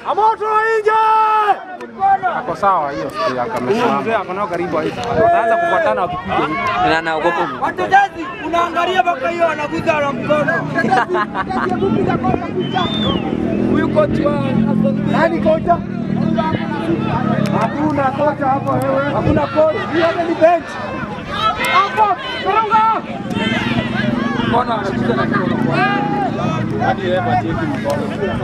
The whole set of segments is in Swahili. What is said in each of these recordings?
Amoto nje! Ako sawa hiyo siku yake amesimama. Mzee ako nao karibu hivi. Wataanza kufuatana wakipiga hivi. Na naogopa. Wachezaji unaangalia mpaka hiyo anaguza na mkono. Huyu kocha wa Nani kocha? Hakuna kocha hapo wewe. Hakuna kocha. Hiyo ni bench. Hapo, songa. mkono anaguza na mkono. Hadi yeye acheki mkono.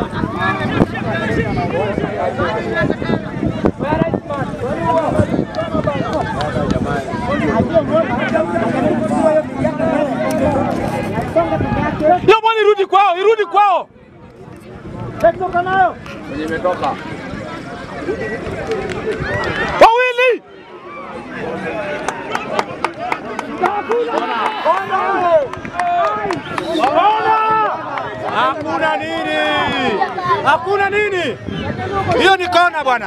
Hiyo bwana irudi kwao, irudi kwao. Toka nayo. Kwenye imetoka. Wawili. Hakuna nini? Hakuna nini? Hiyo ni kona bwana.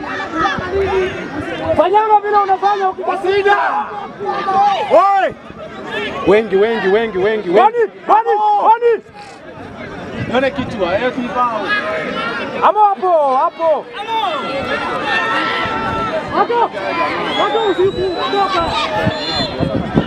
Fanyama vile unafanya ukikasida. Oi! Wengi wengi wengi wengi Bani, wengi. bani, bani. Nione kichwa, eh kibao. Hapo hapo, hapo. Hapo. Hapo usiku toka.